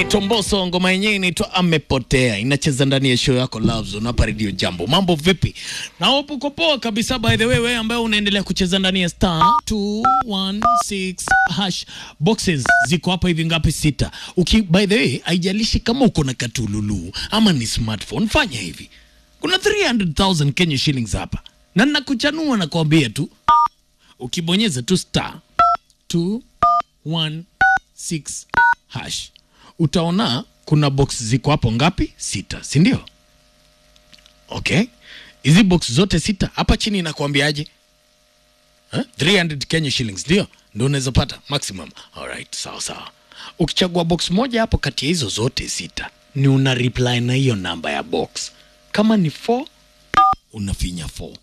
anaitwa Mbosso, ngoma yenyewe inaitwa Amepotea, inacheza ndani ya show yako Love Zone hapa Radio Jambo. Mambo vipi? Na hope uko poa kabisa. By the way, wewe ambaye unaendelea kucheza ndani ya star 216 hash boxes ziko hapa hivi ngapi? Sita. Uki, by the way, haijalishi kama uko na katululu ama ni smartphone, fanya hivi, kuna 300,000 Kenya shillings hapa, na nakuchanua na kuambia tu, ukibonyeza tu star 216 hash utaona kuna box ziko hapo ngapi? Sita, si ndio? Okay, hizi box zote sita hapa chini inakuambiaje? Huh? 300 Kenya shillings ndio ndio unaweza pata maximum. Alright, sawa sawa. Ukichagua box moja hapo kati ya hizo zote sita, ni una reply na hiyo namba ya box. Kama ni 4 unafinya 4